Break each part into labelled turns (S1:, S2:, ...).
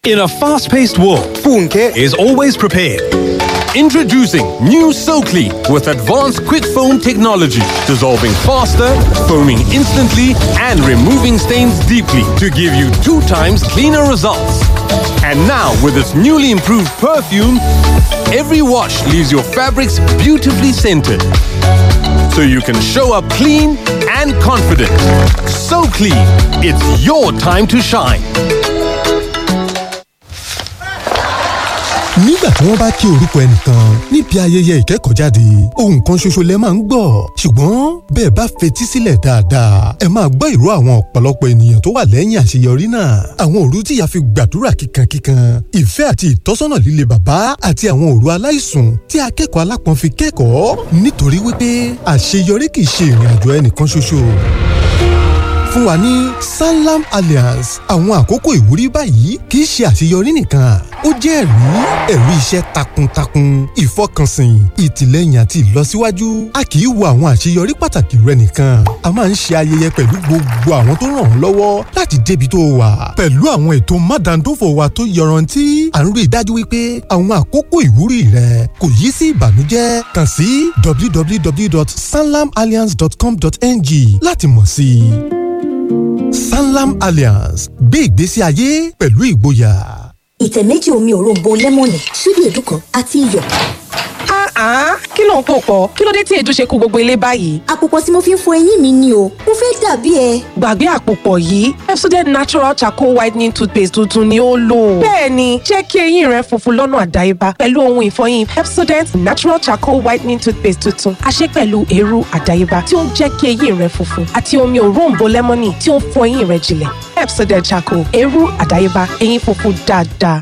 S1: In a fast paced world, Funke is always prepared. Introducing new SoClean with advanced quick foam technology, dissolving faster, foaming instantly, and removing stains deeply to give you two times cleaner results. And now, with its newly improved perfume, every wash leaves your fabrics beautifully scented. So you can show up clean and confident. So clean, it's your time to shine.
S2: nígbà tí wọ́n bá kí orúkọ ẹnìkan níbi ayẹyẹ ìkẹ́kọ̀ọ́jáde ohun kan ṣoṣo lẹ máa ń gbọ́ ṣùgbọ́n bẹ́ẹ̀ bá fetí sílẹ̀ dáadáa ẹ máa gbọ́ ìró àwọn ọ̀pọ̀lọpọ̀ ènìyàn tó wà lẹ́yìn àṣeyọrí náà àwọn òru tí ìyá fi gbàdúrà kíkankíkan ìfẹ́ àti ìtọ́sọ́nà líle bàbá àti àwọn òru aláìsùn tí akẹ́kọ̀ọ́ alápọ̀n fi kẹ́kọ̀ọ́ nítorí wípé àṣeyọrí kì í ṣe ìrìn àjò ẹnìkan ṣoṣo fún wa ní sanlam alliance àwọn àkókò ìwúrí báyìí kì í ṣe àṣeyọrí nìkan ó jẹ́ ẹ̀rí ẹ̀rí iṣẹ́ takuntakun ìfọkànsìn ìtìlẹ́yìn àti ìlọsíwájú a kì í wo àwọn àṣeyọrí pàtàkì rẹ nìkan a máa ń ṣe ayẹyẹ pẹ̀lú gbogbo àwọn tó ràn ọ́ lọ́wọ́ láti débi tó wà pẹ̀lú àwọn ètò mádàndófò wa tó yọrantí à ń rí i dájú wípé àwọn àkókò ìwúrí rẹ kò yí sí ìbànújẹ́ kàn sí www.sanlamalliance.com.ng láti mọ̀ sí i sanlam alliance gbé ìgbésí ayé pẹ̀lú ìgboyà.
S3: ìtẹ̀ méjì omi òróǹbó lẹ́mọ̀nì ṣíbí èédú kan àti iyọ̀.
S4: Ah, kí ló ń pò pọ̀? Kí ló dé tí èédú ṣe kó gbogbo ilé báyìí?
S3: àpòpọ̀ tí mo fi ń fọ eyín mi ni o mo fẹ́ dàbí ẹ.
S4: Gbàgbé àpòpọ̀ yìí, Pepsodent Natural Charcoal Whitening Toothpaste tuntun ni ó lò. Bẹ́ẹ̀ni, jẹ́ kí eyín rẹ funfun lọ́nà àdáyébá pẹ̀lú ohun ìfọyín Pepsodent Natural Charcoal Whitening Toothpaste tuntun. A ṣe pẹ̀lú eérú àdáyébá tí ó ń jẹ́ kí eyín rẹ funfun àti omi òróǹbó lẹ́mọ́nì tí ó ń fọ eyín rẹ jinlẹ̀. Pepsodent Charcoal, eérú àdáyébá, eyín funfun dáadáa.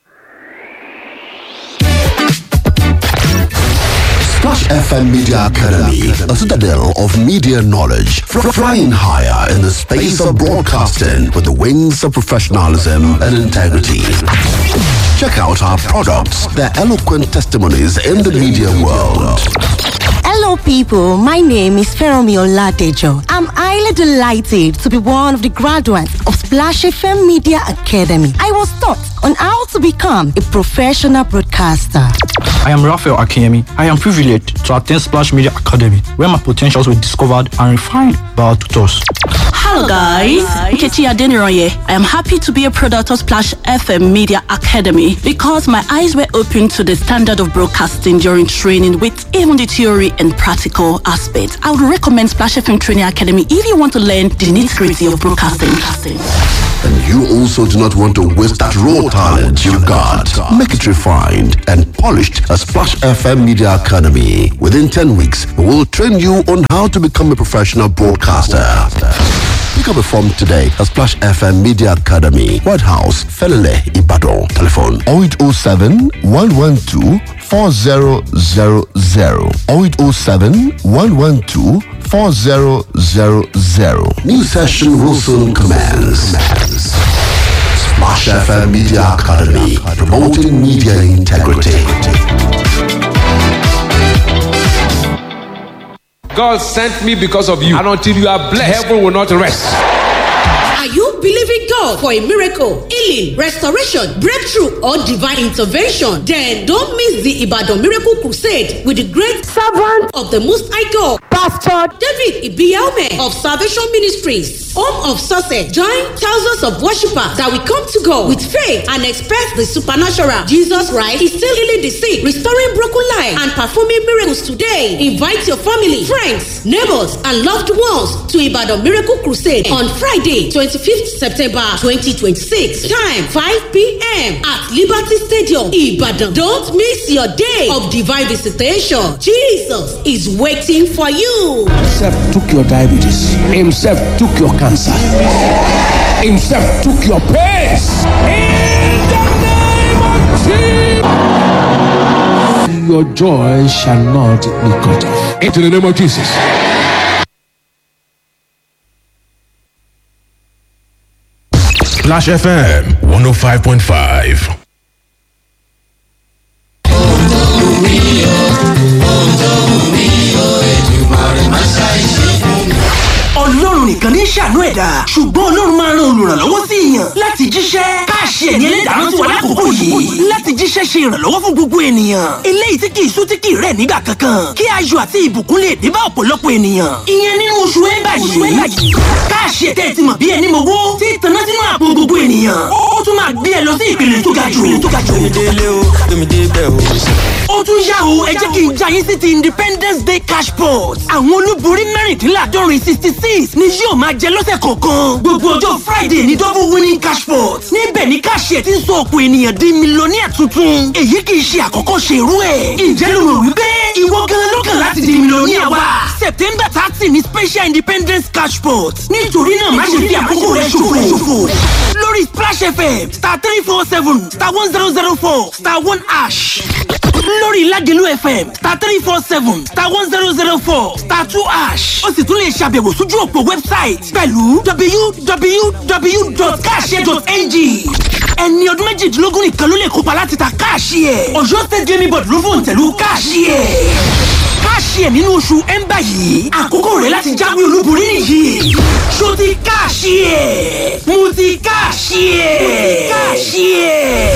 S5: Splash FM Media Academy, a citadel of media knowledge, fr- flying higher in the space of broadcasting with the wings of professionalism and integrity. Check out our products, their eloquent testimonies in the media world.
S6: Hello, people. My name is Feromi Oladejo. I'm highly delighted to be one of the graduates of Splash FM Media Academy. I was taught on how to become a professional broadcaster.
S7: I am Raphael Akinyemi. I am privileged to attend Splash Media Academy, where my potentials were discovered and refined by our tutors.
S8: Hello guys, Nkechi Adeniroye. I am happy to be a product of Splash FM Media Academy because my eyes were opened to the standard of broadcasting during training with even the theory and practical aspects. I would recommend Splash FM Training Academy if you want to learn the nitty-gritty of broadcasting.
S5: And you also do not want to waste that raw talent you've got. Make it refined and polished at Splash FM Media Academy. Within 10 weeks, we will train you on how to become a professional broadcaster. Pick up a form today at Splash FM Media Academy, White House, Felele, Ibadan. Telephone 0807 112 4000 0807 112 4000. New session will soon commence. Splash FM Media Academy, promoting media integrity.
S9: God sent me because of you. And until you are blessed, heaven will not rest.
S10: Are you believing God for a miracle, healing, restoration, breakthrough, or divine intervention? Then don't miss the Ibadan Miracle Crusade with the great servant of the Most High God, Pastor David Ibiaume of Salvation Ministries, home of success. Join thousands of worshippers that will come to God with faith and expect the supernatural. Jesus Christ is still healing the sick, restoring broken lives, and performing miracles today. Invite your family, friends, neighbors, and loved ones to Ibadan Miracle Crusade on Friday, 25th September 2026. Time 5 p.m. at Liberty Stadium, Ibadan. Don't miss your day of divine visitation. Jesus is waiting for you.
S9: Himself took your diabetes. Himself took your cancer. Himself took your pains. In the name of Jesus. Your joy shall not be cut off. Into the name of Jesus.
S11: Splash FM 105.5.
S12: ọlọ́run nìkan ní ṣàánú ẹ̀dá ṣùgbọ́n ọlọ́run máa ran olùrànlọ́wọ́ sí èèyàn láti jíṣẹ́ káàṣì ẹ̀mí ẹlẹ́dàá ti wà lákòókò yìí láti jíṣẹ́ ṣe ìrànlọ́wọ́ fún gbogbo ènìyàn. eléyìí tí kì í sú tí kì í rẹ̀ nígbà kankan kí ayọ̀ àti ìbùkún lè dé bá ọ̀pọ̀lọpọ̀ ènìyàn. ìyẹn nínú oṣù ẹ̀ńbà yìí káàṣì ẹ̀tẹ́ ti mọ̀ bí ẹni mowó tí tanná sínú àpò gbogbo ènìyàn. ó tún máa gbé ẹ lọ sí ìpele tó ga jù. ó tún yá o ẹ jẹ́ kí n já yín sí ti independence day cash pot. àwọn olúborí mẹ́rìndínláàdọ́rin sixty six ni yóò máa jẹ lọ́sẹ̀ kọ̀ọ̀kan. gbogbo ọjọ́ friday ní double winning cash pot. níbẹ̀ ni káàṣì ẹ̀ ti ń sọ ọ̀pọ̀ ènìyàn di mílíọ̀nìyà tuntun. èyí kì í ṣe àkọ́kọ́ ṣe irú ẹ̀. ǹjẹ́ ló rò wípé ìwọ gan ló kàn láti di mílíọ̀nìyà wa. september thirty ni special independence cash pot. nítorí náà má ṣe fi àkókò rẹ ṣòfò. lórí splash fm star three four seven star one zero zero four star one ash lórí Lágelú FM star three four seven star one zero zero four star two ash ó sì tún lè ṣàbẹ̀wò sójú òpó wẹ́bsáìtì pẹ̀lú www.cash.ng ẹni ọdún méjìdínlógún nìkan ló lè kópa láti ta káàṣì ẹ̀ Ọ̀yọ́ state gaming board ló fòun tẹ̀lú káàṣì ẹ̀ káàṣì ẹ̀ nínú oṣù ẹ̀ńbà yìí àkókò rẹ̀ láti jáwé olúborí nìyí ṣó ti káàṣì ẹ̀ mo ti káàṣì ẹ̀ káàṣì ẹ̀.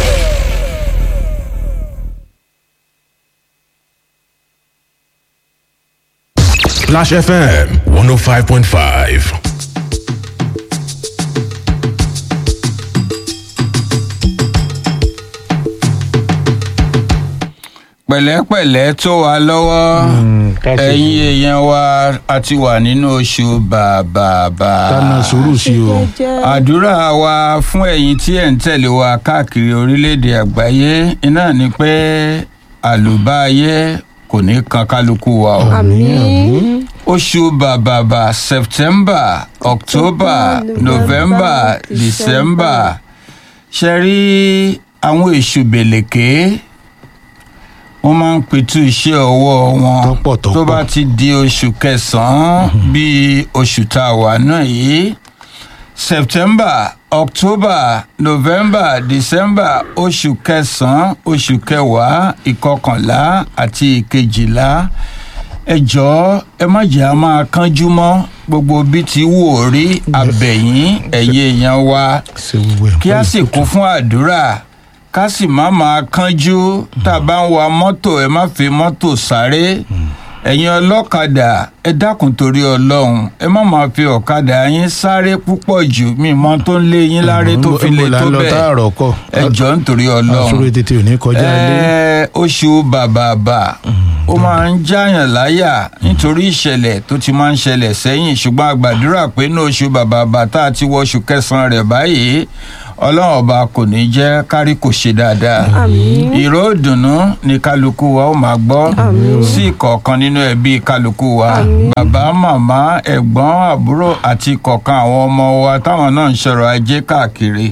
S11: Splash FM 105.5.
S13: pẹ̀lẹ́pẹ̀lẹ́ tó wa lọ́wọ́ ẹ̀yin èèyàn wa a ti wà nínú oṣù bàbàbà.
S14: Tánà sùúrù sí o.
S13: àdúrà wa fún ẹ̀yin tí ẹ̀ ń tẹ̀lé wa káàkiri orílẹ̀-èdè àgbáyé iná ni pé àlùbáyé kò ní kan kálukú wa o.
S14: Àmín.
S13: oṣù bàbàbà september october november december ṣe rí àwọn èṣù bèlèké wọ́n máa ń pitú iṣẹ́ ọwọ́ wọn tó bá ti di oṣù kẹsàn-án bíi oṣù tá a wà náà yìí september october november december oṣù kẹsàn-án oṣù kẹwàá ìkọkànlá àti ìkejìlá ẹ jọ̀ọ́ ẹ má jẹ́ a máa kánjú mọ́ gbogbo bí ti wù ó rí abẹ̀yìn ẹ̀yẹ èèyàn wa kí a sì kún fún àdúrà ká sì má máa kánjú tá a bá ń wa mọ́tò ẹ má fi mọ́tò sáré ẹ̀yin ọlọ́kadà ẹ dákun torí ọlọ́run ẹ má máa fi ọ̀kadà yín sáré púpọ̀ jù mí mọ tó ń lé yín láré tó fi lè tó bẹ́ẹ̀ ẹ jọ nítorí ọlọ́run
S14: àsúrò tètè ò ní kọjá ilé.
S13: ẹ oṣù bàbàbà ó máa ń jáyàn láyà nítorí ìṣẹ̀lẹ̀ tó ti máa ń ṣẹlẹ̀ sẹ́yìn ṣùgbọ́n a gbàdúrà pé ní oṣù bàbàbà tá a ti wọ oṣù kẹsàn-án rẹ̀ báyìí ọlọ́run ọba kò ní jẹ́ kárí kò ṣe dáadáa ìró ìdùnnú ni kálukú wa ó máa gbọ́ sí ìkọ̀ọ̀kan nínú ẹbí kálukú wa bàbá màmá ẹ̀gbọ́n àbúrò àti ìkọ̀ọ̀kan àwọn ọmọ wa táwọn náà ń ṣọ̀rọ̀ ajé káàkiri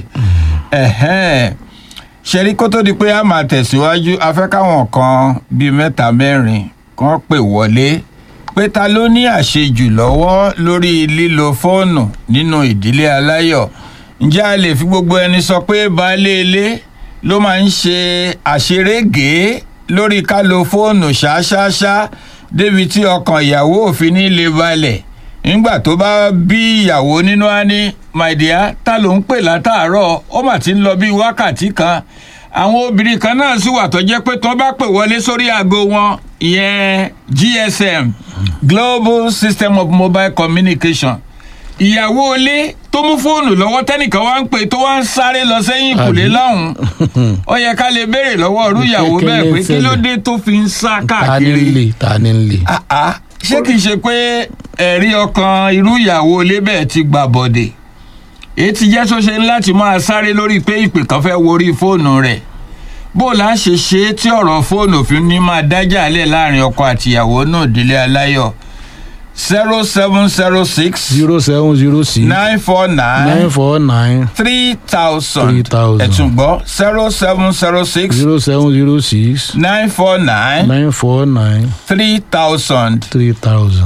S13: ṣẹ́rí kó tó di pé a máa tẹ̀síwájú afẹ́ káwọn kan bíi mẹ́ta mẹ́rin kan pè wọlé pé ta ló ní àṣejù lọ́wọ́ lórí lílo fóònù nínú ìdílé aláyọ̀ ǹjẹ́ a lè fi gbogbo ẹni sọ pé baálé ilé ló máa ń ṣe àṣerége lórí ká lo fóònù ṣáṣáṣá débi tí ọkàn ìyàwó òfin ní lè balẹ̀ nígbà tó bá bí ìyàwó nínú á ní my dear ta ló ń pè látàárọ̀ ó mà ti ń lọ bí wákàtí kan àwọn obìnrin kan náà sì wà tó jẹ́ pé tó bá pè wọlé sórí aago wọn ìyẹn gsm global system of mobile communication ìyàwó ilé tó mú fóònù lọ́wọ́ tẹ́nìkan wá ń pè tó wá ń sáré lọ sẹ́yìn kùlé lọ́hùn-ún ó yẹ ká lè béèrè lọ́wọ́ ọ̀rú ìyàwó bẹ́ẹ̀ pé kí ló dé tó fi ń sá
S14: ta ni ń
S13: káàkiri
S14: lè ta ni ń lè.
S13: ṣé kìí ṣe pé ẹ̀rí ọkàn irú ìyàwó ilé bẹ́ẹ̀ ti gbà bọ̀dẹ̀ èyí ti jẹ́ tó ṣe ń láti máa sáré lórí pé ìpè kan fẹ́ worí fóònù rẹ̀ bó la ṣe ṣe é tí ọ̀rọ̀ fóònù fi ní máa dájà lẹ̀ láàrin ọkọ àtìyàwó náà délé aláyọ̀ zero seven zero six
S14: zero seven zero six
S13: nine four nine
S14: nine four nine
S13: three thousand
S14: three thousand
S13: ẹ̀tún gbọ́ zero seven zero six
S14: zero seven zero six
S13: nine four nine
S14: nine four nine
S13: three thousand
S14: three thousand.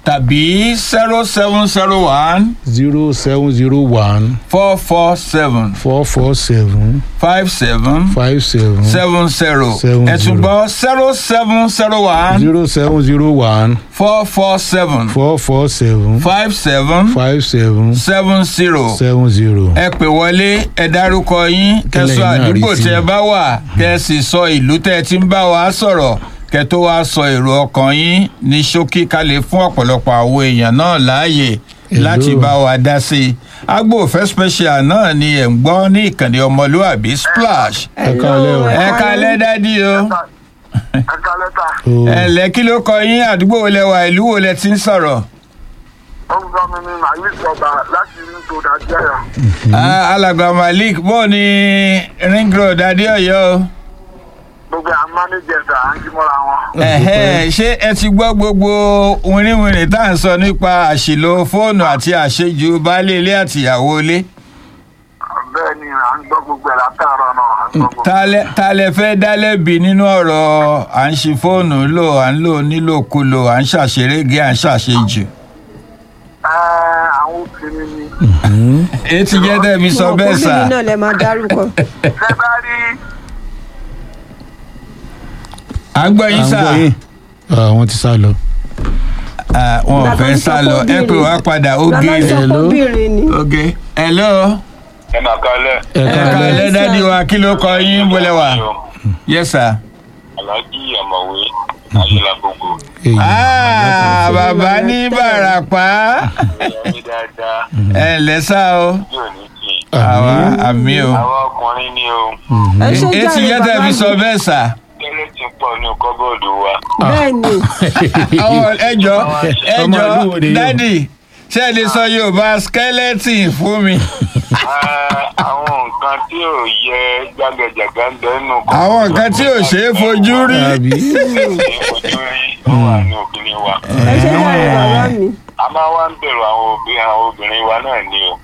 S13: tàbí zero seven zero one
S14: zero seven zero one
S13: four four seven
S14: four four seven
S13: five seven
S14: five seven
S13: seven zero
S14: Seven
S13: ẹ tún gbọ́ zero seven zero one
S14: zero seven zero one
S13: four four seven
S14: four four seven
S13: five seven
S14: five seven
S13: seven zero
S14: seven zero.
S13: ẹ pè wọlé ẹ dárúkọ yín kẹsọ
S14: Kílẹ̀ yín náà rí
S13: àdúgbò
S14: sí
S13: tẹ
S14: i.
S13: bá wà kẹ sì sọ ìlú tẹ ti ń bá wa sọ̀rọ̀ kẹ tó wá sọ èrò ọkàn yín ní ṣókí ká lè fún ọ̀pọ̀lọpọ̀ àwọn èèyàn náà láàyè
S14: Hello.
S13: láti bá wa dá sí i agbóòfẹ́ special náà ni ẹ̀ ń gbọ́ ní ìkànnì ọmọlúàbí splash
S14: ẹ kálẹ̀ o.
S13: ẹ kálẹ́ dádì o
S15: ẹ̀ka lẹ́tà
S14: o.
S13: ẹ lẹ́ kí ló kọ yín àdúgbò wo lẹ wà ìlú wo lẹ ti ń sọ̀rọ̀
S15: orúkọ mi ni màálí sọba láti rí tó dájú ẹ̀yà.
S13: Ah, alàgbà malik bó ni ring road adéọyọ o.
S15: gbogbo àwọn mánéjẹ̀sà à ń jí mọ́ra wọn.
S13: Ẹ̀hẹ́, ṣé ẹ ti gbọ́ gbogbo wìnrìnwìnrìn tá à ń sọ nípa àṣìlò fóònù àti àṣejù baálé ilé àtìyàwó ilé?
S15: bẹ́ẹ̀ ni à ń gbọ́ gbogbo ẹ̀ látàárọ̀ náà à ń gbọ́ gbogbo.
S13: Ta lẹ- ta lẹ fẹ́ dá lẹ́bi nínú ọ̀rọ̀ à ń ṣi fóònù lò à ń lò nílòkulò à ń ṣàṣerége à ń ṣàṣejù?
S15: ẹ àwọn obìnrin ni.
S13: èyí ti jẹ́ tẹ̀mí sọ bẹ́ẹ̀ sà.
S16: obìnrin náà lè máa dárúkọ.
S15: ṣé bá rí
S13: à ń gbọ́ yín sà.
S14: À ń gbọ́ yín. Ah, wọ́n ti sá lọ.
S13: Ah, wọn ò fẹ́ sá lọ ẹ pè wá padà ó gé
S14: Hello.
S16: obìnrin ni.
S13: oge hello
S15: ẹ máa kalẹ̀.
S14: ẹ
S13: ẹ
S14: kálẹ̀.
S13: kàlẹ́ dádì wa kí ló kọ yín bọ́lẹ̀ wà yes sir.
S15: aláàjì àmọ̀wé ayélujágbogbo.
S14: Èyí.
S13: Ah, bàbá ní bàràpá
S15: ẹ̀yin dáadáa
S13: ẹ ǹlẹ́ sá o
S15: yóò ní kí i.
S13: àwa àmì o
S15: àwa ọkùnrin ni o.
S16: ẹ ṣe
S13: èyí ti
S16: jàre
S13: yẹ
S16: bàbá
S13: tẹ̀mí
S16: mi.
S13: sọ bẹ́ẹ̀ sà.
S15: kẹ́lẹ́ ti pọ̀ ní kọ́bọ̀dù wa.
S16: bẹ́ẹ̀ ni
S13: Àwọn ẹjọ́
S14: Ọmọ
S13: ẹjọ́
S14: ìlú wo ni yóò?
S13: dádì ṣé ẹ lè sọ yorùbá skeleton fún mi.
S15: Ah, àwọn nǹkan tí ò yẹ jágẹjàgà ń bẹ nínú kọ́.
S13: àwọn nǹkan tí ò ṣeé fojú rí.
S14: Àbí?
S15: ojú rí ó wà ní obìnrin wa.
S16: ẹ ṣe jàre bàbá mi.
S15: a máa wá ń bẹ̀rù àwọn òbí àwọn obìnrin wa náà ni o.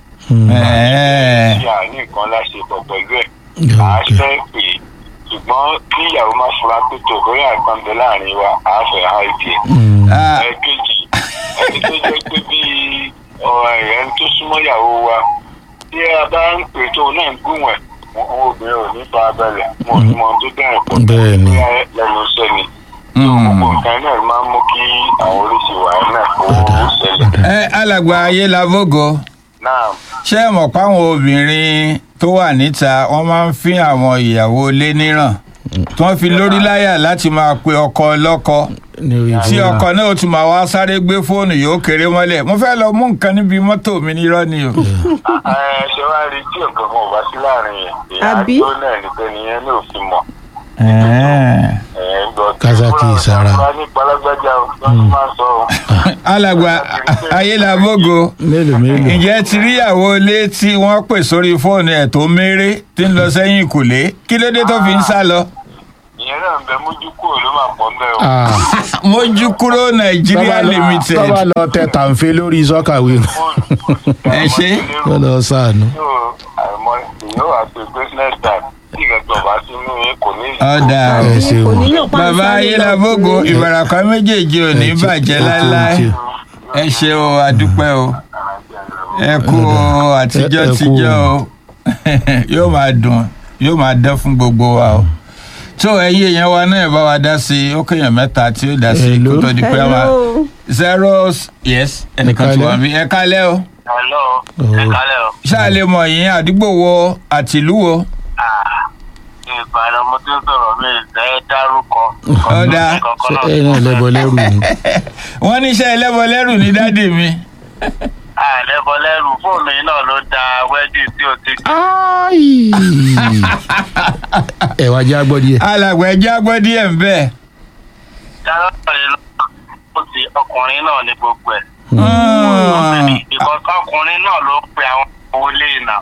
S13: Ẹ̀ẹ́.
S15: tí a ní nǹkan láṣepọ̀ pẹ̀lú ẹ̀ à á fẹ́ pè é ṣùgbọ́n kí ìyàwó má fura pé tó bóyá nǹkan bẹ láàrin wa à á fẹ́ ha ìdí ẹ̀.
S13: Ah,
S15: ẹ̀ẹ́kejì ẹni tó jẹ́ pé bí ọ̀rọ̀ ẹ̀rẹ́ tó súnmọ́ ìyàwó wa tí a bá ń pè tó náà ń gùn ẹ̀ àwọn obìnrin ò ní fa abẹ́lẹ̀ wọn ò ní mọ ohun tó bẹ̀rẹ̀ pọ̀
S14: Bẹ́ẹ̀ ni.
S15: bóyá lẹ́nu iṣẹ́ ni gbogbo nǹkan náà máa ń mú kí àwọn oríṣi wàhálà náà kó ṣẹlẹ̀.
S13: ẹ alàgbà ayé lavogo
S15: náà
S13: ṣé ẹ mọ̀ páwọn obìnrin tó wà níta wọ́n máa ń fín àwọn ìyàwó ilé níràn tí wọ́n fi lórí láyà láti máa pe ọkọ ọlọ́kọ
S14: Ní orí
S13: tí
S14: fóònù.
S13: ọkọ náà ó tún máa wá sáré gbé fóònù yóò kéré mọ́lẹ̀ mo fẹ́ lọ mú nǹkan níbi mọ́tò mi nírọ́ ni o.
S15: ẹ ṣe wá rí tí nǹkan kan ò bá sí láàrin yẹn
S16: Àbí?
S15: èèyàn tó náà ní pé nìyẹn ní òfin mọ̀
S13: Ẹ̀ẹ́.
S15: ẹ̀ ń gbọ́
S14: Kazaki Sara.
S15: wọ́n ní palágbájá o wọ́n tún máa ń sọ o.
S13: alàgbà ayélabógo
S14: Mélòó mélòó.
S13: ǹjẹ́ ti ríyàwó ilé tí wọ́n pè sórí fóònù ẹ̀ tó méré tí ń lọ sẹ́yìn ìkùlé kí ló dé tó fi ń sá lọ.
S15: ìyẹn náà ń bẹ mójú kúrò ló máa pọ̀ mbẹ́ o.
S14: Ah,
S13: mójú kúrò nàìjíríà
S14: tọ́ba lọ-
S13: limited
S14: tọ́ba lọ tẹ tàǹfẹ́ lórí sọ́kàwé.
S13: ẹ ṣe.
S14: Wọ́n lọ sànù.
S15: yóò àìmọ èèyàn wà pé business time tí ìgbàgbọ́ bá sínú yín kò ní.
S13: ọ̀dà
S14: Ẹ ṣeun.
S16: onílò pàǹsá
S13: bàbá ayélabógo ìbàràkà méjèèjì ò ní
S14: Ẹ ti-
S13: bàjẹ́
S14: ẹ ti-
S13: láéláé
S14: ẹ ti-
S13: ẹ ṣe o àdúpẹ́ o ẹ kú o àtijọ́
S14: Ẹ- ẹ kú
S13: tijọ́
S14: o.
S13: o yóò máa dùn yóò máa dán fún gbogbo wa o tó ẹyin èèyàn wa náà bá wa dá sí i ó kéèyàn mẹ́ta tí ó dá sí i kó
S14: Hello.
S13: tó di pé a máa
S16: hello.
S13: zero yes ẹnìkan tí
S14: kálẹ́.
S13: wọ́n bí ẹ kálẹ́ o
S15: hello
S14: Oh.
S15: ẹ kálẹ̀ o.
S13: ṣáà lè mọ̀ yín àdúgbò wo àtìlú wo
S15: ìbàdàn mo ti ń sọ̀rọ̀ mi ìfẹ́ dárúkọ.
S13: Ọ̀dà.
S14: Ṣé ẹ náà lẹ́bọ̀ lẹ́rù ni?
S13: wọ́n ní iṣẹ́ ẹlẹ́bọlẹ́rù ní dádì mi
S15: àlẹ́bọ̀lẹ́rù fóònù yìí náà ló da wẹ́dì tí o ti
S14: Ẹ wá já gbọ́ díẹ̀.
S13: alàgbà ẹjẹ́ agbọ́ díẹ̀ ń bẹ́ẹ̀.
S15: dárọ́ọ̀rẹ́ lọ ó ti ọkùnrin náà ní gbogbo ẹ̀.
S13: Mm.
S15: ìkọ̀ ọkùnrin náà ló pe àwọn owó lé ìnà.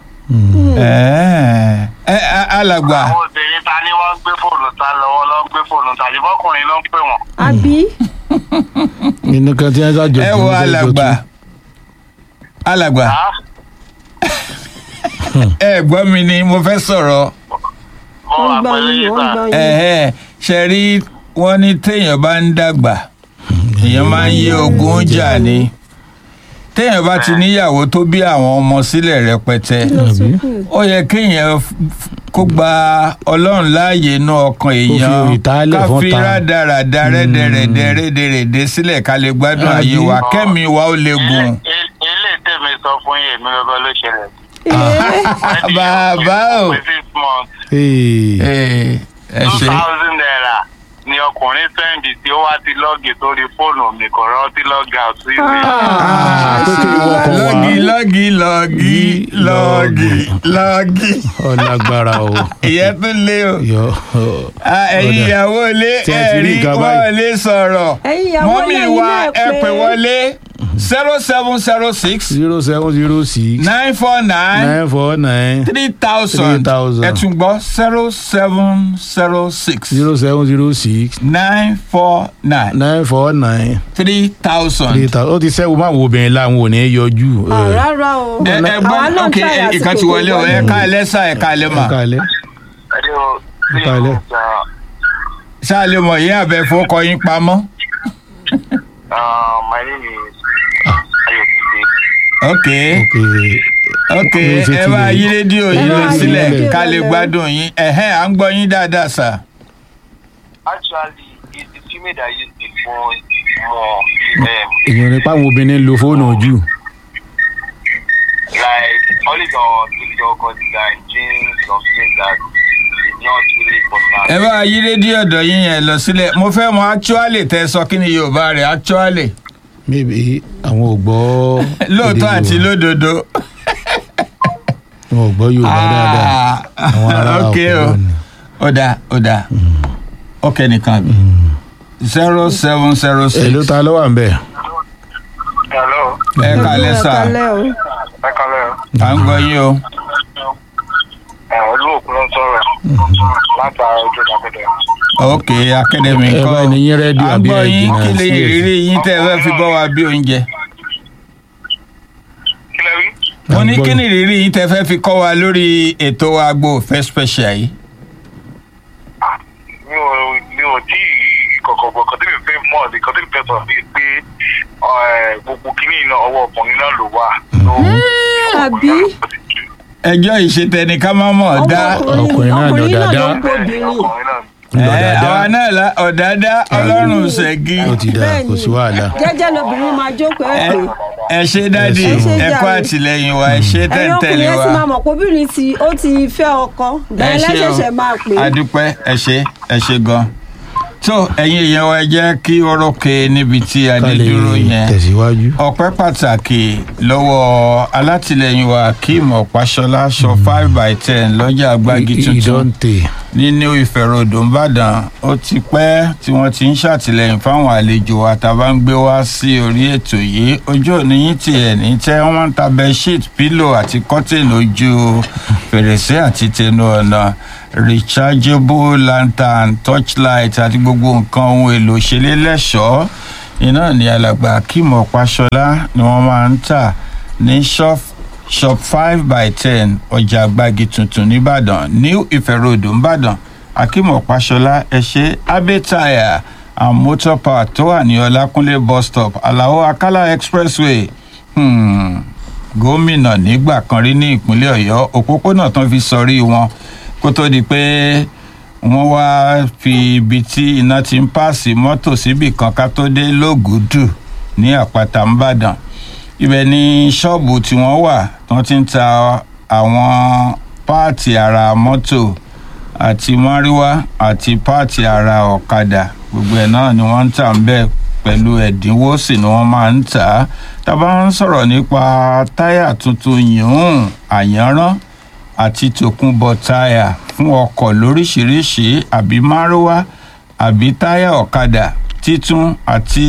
S13: Ẹ ẹ a- alàgbà
S15: àwọn obìnrin ta ni wọ́n ń gbé fóònù ta lọ́wọ́ lọ́ ń gbé fóònù ta ní bọ́kùnrin ló ń pè wọ́n.
S16: àbí
S14: Nínú kan tí wọ́n ṣàjọ
S13: ẹ wo alàgbà alàgbà ẹ gbọ́ mi ni mo fẹ́ sọ̀rọ̀
S15: mo wà
S16: wọ́n gbọ́
S15: pẹ̀lú
S16: yín
S15: yín
S16: wọ́n
S15: sà.
S16: gbọ́ yín.
S13: ẹ̀hẹ́ ṣe rí wọ́n ní téèyàn bá ń dàgbà èèyàn máa ń yé ogun jà ni téèyàn bá ti níyàwó tó bí àwọn ọmọ sílẹ̀ rẹpẹtẹ ó yẹ kéèyàn f- f- kó gba ọlọ́run láàyè inú ọkàn èèyàn
S14: ìtálẹ̀
S13: ká
S14: fún
S13: fi
S14: ta.
S13: rádaràda rẹ́dẹ̀rẹ̀dẹ̀ rẹ́dẹ̀rẹ̀dẹ̀ sílẹ̀ ká lè gbádùn ayé wa kẹ́mi wa ó lè gùn.
S15: ilé tèmi sọ fún yín èmi lọ́gọ́ ló ṣẹlẹ̀.
S13: bàbá o
S15: six months
S13: ẹ
S15: two
S13: ṣe
S15: thousand naira ni ọkùnrin sẹ́ǹdì tí ó wá ti lọ́ọ̀gì sórí fóònù mi kò rántí lọ́ọ̀gì àti ìwé.
S13: lọ́gì lọ́gì lọ́gì lọ́gì lọ́gì
S14: ọlágbára o.
S13: ìyẹn tún lé o.
S14: yọ
S13: Ah, ẹ̀yin
S14: Ọ̀dà.
S13: ìyàwó ilé
S14: Tí ẹ ti rí
S13: ẹ̀rí
S14: nǹkan
S13: wọ́n
S14: báyìí.
S13: lè sọ̀rọ̀
S16: Ẹ̀yin ìyàwó
S13: mọ́mí
S16: ilé, ẹ̀yin
S13: wa
S16: náà
S13: ẹ
S16: pé-
S13: pè wọlé zero seven zero six
S14: zero seven zero six
S13: nine four nine
S14: nine four nine
S13: three thousand
S14: 3,000.
S13: ẹ tún gbọ́ zero seven zero six
S14: zero seven zero six
S13: nine four nine
S14: nine four nine
S13: three thousand.
S14: three thousand ó ti sẹ́wọ́n máa wo obìnrin láwọn ò ní yọjú.
S16: Ah, rárá o
S13: ẹ ẹ
S16: àwa
S13: gbọ́
S16: náà
S13: ok
S16: try àsìkò
S13: ìkan ti
S16: tó
S13: wọlé o ẹ ká ẹ lẹ́sà ẹ ká ẹ lẹ́ mà
S14: kalẹ̀ kalẹ̀.
S13: ṣáà lè mọ̀ yín àbẹ̀ fọkọ yín pamọ́.
S15: Uh, my name is Ayokunle.
S13: ok ok
S14: Ní ṣe
S13: ẹ
S14: ti
S13: bá
S14: lè-
S13: yí rédíò yín
S14: Ẹ
S13: lọ
S14: bá yí
S13: sílẹ̀
S14: rédíò
S13: ká lè
S16: lọlẹ̀.
S13: gbádùn yín ẹ̀hẹ́n à ń gbọ́ yín dáadáa sà.
S15: Actually, it's the female that use the phone more. Um,
S14: èèyàn nípa àwọn obìnrin ń lo fóònù jù.
S15: like always on TikTok or design, jeans, some things that is not really important.
S13: ẹ bá yí rédíò ọ̀dọ̀ yín yẹn lọ sílẹ̀ mo fẹ́ mọ actually tẹ sọ kí ni yorùbá rẹ̀ actually
S14: maybe àwọn ò gbọ́.
S13: lóòótọ́
S14: èdè
S13: àti
S14: Yorùbá.
S13: lódodo.
S14: wọn ò gbọ́ yorùbá dáadáa. àwọn ará
S13: ok o
S14: ọ̀pọ̀ ni.
S13: ó dáa ó dáa ok nìkan bí zero seven zero six.
S14: èló ta ló wà ń bẹ̀.
S15: Hello.
S13: ẹ kàlẹ́ sà
S15: Ẹ kálẹ̀ o.
S13: à ń gbọ́ yín o.
S15: Ẹ olóòkú ló ń sọ̀rọ̀ látara ojú ìdàgbẹ́dẹ.
S13: ok academy
S14: ẹ
S13: kọ́
S14: bá ní yín rédíò
S13: à ń
S14: àbí
S13: gbọ́
S14: ẹ
S13: yín
S14: jìnnà
S13: kí lè
S14: sí èsì.
S13: rírí yín tẹ́ ẹ fẹ́ fi bọ́ wa bí oúnjẹ.
S15: Kílẹ̀ rí?
S13: mo
S14: À ń
S13: ní
S14: gbọ́
S13: kí
S14: yín.
S13: ni ìrírí yín tẹ́ fẹ́ fi kọ́ wa lórí ètò agbo òfẹ́ special yìí.
S15: mi ò mi ò tí ì rí kọ̀kọ̀ bọ̀ kọ́ tẹ́mi fẹ́ mọ̀ ní kọ́ tẹ́mi fẹ́ sọ bíi pé ẹ̀, gbogbo kínní iná ọwọ́ ọkùnrin náà ló wà.
S16: àbí
S13: ẹjọ́ ìṣètẹ́ni ká má mọ̀ dá.
S14: ọkùnrin náà lọ
S16: ọkùnrin náà ló
S14: dáadáa.
S16: ń gbóbìnrin
S14: lọ
S13: ẹ
S14: dáadáa.
S13: àwa náà la ọ̀dádá ọlọ́run ṣẹ́gi.
S14: ó ti dáa kò sí wàhálà.
S16: jẹ́jẹ́ lobìnrin máa jókòó ẹ̀ pé
S13: ẹ ṣe dádì
S16: Ẹ ṣé
S13: ẹ kó
S16: jàre.
S13: àtìlẹyìn wa ẹ ṣe
S16: ẹ̀yin ọkùnrin
S13: tẹ̀ǹtẹ̀lẹ̀
S16: ẹ̀
S13: wa.
S16: sì máa mọ̀ pé obìnrin tí ó ti fẹ́ ọkọ
S13: ẹ
S16: bẹ́ẹ̀
S13: ṣe
S16: lẹ́sẹ̀ṣẹ̀ máa pè é.
S13: adúpẹ́ ẹ ṣe ẹ ṣe gan. tó ẹ̀yin èèyàn wa ẹ jẹ́ kí ọ̀rọ̀kẹ́ níbi tí adé
S14: ká lè
S13: dúró yẹn.
S14: tẹ̀síwájú.
S13: ọpẹ́ pàtàkì lọ́wọ́ alátìlẹyìn wa akeem ọ̀páṣọlá aṣọ five by ten lọ́jà agbági tuntun
S14: ìdọ́ǹtè.
S13: ní new ife road nìbàdàn ó ti pẹ́ tí wọ́n ti ń ṣàtìlẹ́yìn fáwọn àlejò wa tá a bá ń gbé wá sí orí ètò yìí ojú òní yín tiẹ̀ ní tẹ́ wọ́n ń ta bedsheet pillow àti curtain ojú fèrèsé àti tẹnu ọ̀nà rechargeable lantern torchlight àti gbogbo nǹkan ohun èlò ṣẹlẹ̀ lẹ́ṣọ̀ọ́ iná ní alàgbà akeem ọ̀páṣọlá ni wọ́n máa ń tà ní shop shop five by ten ọjà agbági tuntun nìbàdàn new ife road nìbàdàn akeem ọ̀páṣọlá ẹ̀ṣẹ́ abẹ́tàyà and motor park tó wà ní ọlákúnlé bus stop alao akala expressway hmm. gómìnà nígbà kan rí ní ìpínlẹ̀ ọ̀yọ́ òpópónà tán fi sọrí wọn kó tó di pé wọ́n wá fi ibi tí iná ti ń pààsì mọ́tò síbì kan ká tó dé lógùdù ní àpáta ńbàdàn ibẹ̀ ni ṣọ́ọ̀bù tí wọ́n wà tí wọ́n ti ń ta àwọn páàtì ara mọ́tò àti márúwá àti páàtì ara ọ̀kadà gbogbo ẹ̀ náà ni wọ́n ń tà ń bẹ̀ pẹ̀lú ẹ̀dínwó sì ni wọ́n máa ń tà á tábà ń sọ̀rọ̀ nípa táyà tuntun yìnyín àyànrán àti tòkunbọ̀ táyà fún ọkọ̀ lóríṣiríṣi àbí márúwá àbí táyà ọ̀kadà títún àti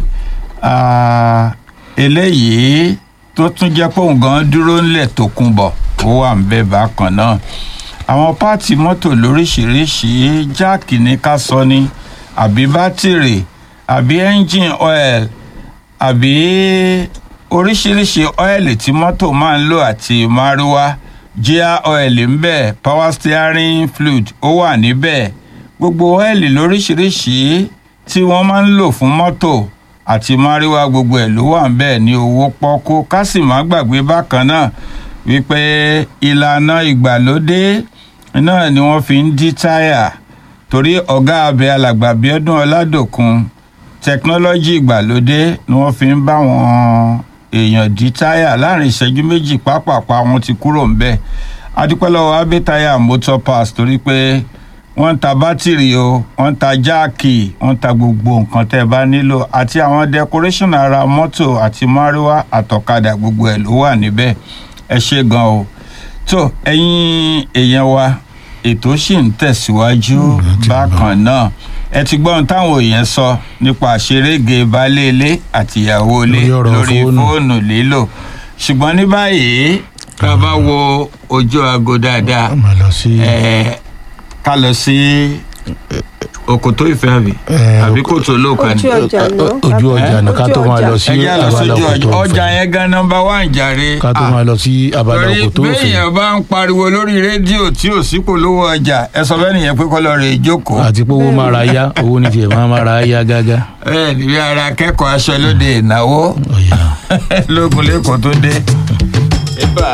S13: ah, eléyìí tó tún jẹ́ pé òun gan dúró ńlẹ̀ tòkunbọ̀ ó wà ń bẹ̀ bákan náà àwọn páàtì mọ́tò lóríṣiríṣi jáàkì ní ká sọ ni àbí bátìrì àbí ẹ́ńjìn oil àbí oríṣiríṣi ọ́ẹ̀lì tí mọ́tò máa ń lò àti márúwá jíà ọ́ẹ̀lì ń bẹ̀ power steering fluid ó wà níbẹ̀ gbogbo ọ́ẹ̀lì lóríṣiríṣi tí wọ́n máa ń lò fún mọ́tò àti máríwá gbogbo ẹ̀ ló wà ń bẹ́ẹ̀ ní owó pọ́kú ká sì má gbàgbé bákan náà wípé ìlànà ìgbàlódé náà ni wọ́n fi ń dí táyà torí ọ̀gá abẹ alàgbà bíọ́dún ọládòkun tẹkinọ́lọ́jì ìgbàlódé ni wọ́n fi ń bá wọn èèyàn dí táyà láàrin ìṣẹ́jú méjì pápápá wọn ti kúrò ń bẹ́ẹ̀ adúpẹ́ lọ́wọ́ abẹ́táyà motor pass torí pé wọ́n ń ta bátìrì o wọ́n ń ta jáàkì wọ́n ń ta gbogbo nǹkan tẹ́ ẹ bá nílò àti àwọn decoration ara mọ́tò àti máríwá àtọ̀kadà gbogbo ẹ̀ ló wà níbẹ̀ ẹ ṣe gan o tó ẹ̀yin èèyàn wa ètò sì ń tẹ̀síwájú bákan náà ẹ ti gbọ́n táwọn èèyàn sọ nípa àṣerége baálé ilé àtìyàwó ilé
S14: Lórí ọ̀rọ̀
S13: lórí
S14: fóònù.
S13: fóònù lílò ṣùgbọ́n ní báyìí ká bá wo ojú aago dáadáa ẹ ká lọ sí òkòtó ìfẹ́ àbí àbí kòtò olóòkà ni.
S16: Ojú ọjà lọ.
S14: ojú ọjà ní ká tó máa lọ sí
S13: ẹ já lọ
S14: abala
S13: sójú
S14: òkòtó
S13: ọjà ọjà yẹn gan nọmba wán jàre.
S14: ká tó máa lọ sí abala
S13: torí
S14: òkòtó òfin
S13: béèyàn bá ń pariwo lórí rédíò tí ò sí polówó ọjà ẹ sọ bẹ́ẹ̀ nìyẹn pé kọ́ lọ rè é jókòó.
S14: àti pé owó máa ra yá owó ní tiẹ̀ máa máa ra yá gágá.
S13: bẹ́ẹ̀ ni bí ara akẹ́kọ̀ọ́ aṣọ lóde ìnáwó lógun lẹ́kọ̀ọ́ tó dé. Eba.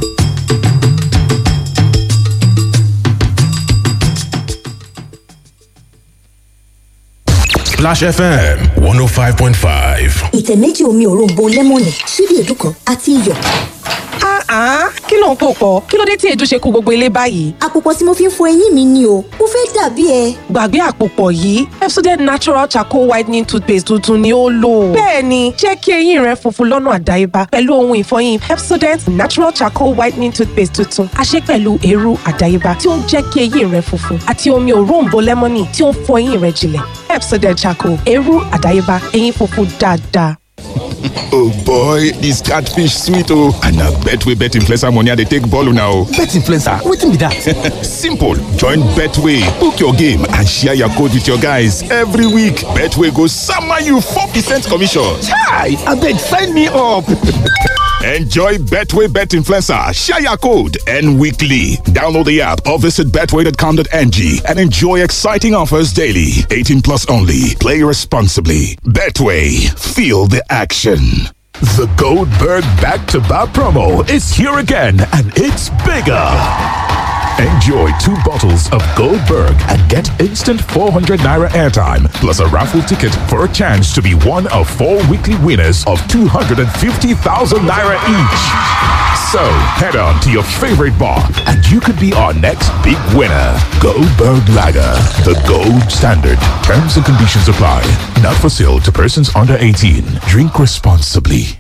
S11: Splash FM 105.5.
S3: ìtẹ̀ méjì omi òróǹbó lẹ́mọ̀nì ṣíbí èédú kan àti iyọ̀.
S4: Ah, kí ló ń pò pọ̀? Kí ló dé tí èédú ṣe kó gbogbo ilé báyìí?
S3: àpòpọ̀ tí mo fi ń fọ eyín mi ni o mo fẹ́ dàbí ẹ.
S4: Gbàgbé àpòpọ̀ yìí, Pepsodent Natural Charcoal Whitening Toothpaste tuntun ni ó lò. Bẹ́ẹ̀ni, jẹ́ kí eyín rẹ funfun lọ́nà àdáyébá pẹ̀lú ohun ìfọyín Pepsodent Natural Charcoal Whitening Toothpaste tuntun. A ṣe pẹ̀lú eérú àdáyébá tí ó ń jẹ́ kí eyín rẹ funfun àti omi òróǹbó lẹ́mọ́nì tí ó ń fọ eyín rẹ jinlẹ̀. Pepsodent Charcoal, eérú àdáyébá, eyín funfun dáadáa.
S17: Oh boy, this catfish sweet oh. And na Betway bet influencer money I dey take ball now.
S18: Bet influencer, wetin be that?
S17: Simple. Join Betway, book your game and share your code with your guys every week. Betway go sama you 4% commission.
S18: Chai, abeg sign me up.
S17: Enjoy Betway Bet Influencer, share your code, and weekly. Download the app or visit betway.com.ng and enjoy exciting offers daily. 18 plus only. Play responsibly. Betway, feel the action.
S19: The Goldberg back to back promo is here again and it's bigger. Enjoy two bottles of Goldberg and get instant 400 naira airtime plus a raffle ticket for a chance to be one of four weekly winners of 250,000 naira each. So head on to your favorite bar and you could be our next big winner. Goldberg Lager, the gold standard. Terms and conditions apply. Not for sale to persons under 18. Drink responsibly.